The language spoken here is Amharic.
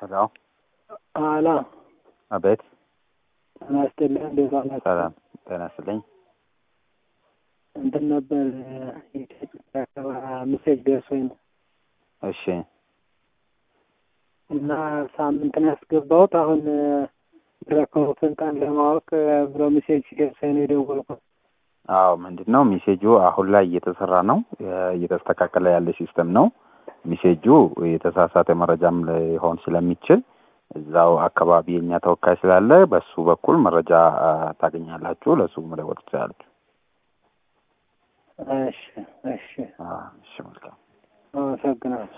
ሄሎ አላ አቤት። ጤና ይስጥልኝ። እንዴት ዋላችሁ? ሰላም ጤና ይስጥልኝ። እንትን ነበር የኢትዮጵያ ምሴጅ ደርሶኝ ነው እሺ እና ሳምንት ነው ያስገባሁት። አሁን ረከቡትን ቀን ለማወቅ ብሎ ምሴጅ ሲደርሰኝ ነው የደወልኩት። አዎ ምንድን ነው ሚሴጁ አሁን ላይ እየተሰራ ነው፣ እየተስተካከለ ያለ ሲስተም ነው። ሚሴጁ የተሳሳተ መረጃም ሊሆን ስለሚችል እዛው አካባቢ የኛ ተወካይ ስላለ በሱ በኩል መረጃ ታገኛላችሁ። ለሱ መደወል ትችላላችሁ። እሺ እሺ፣ እሺ መልካም አመሰግናለሁ።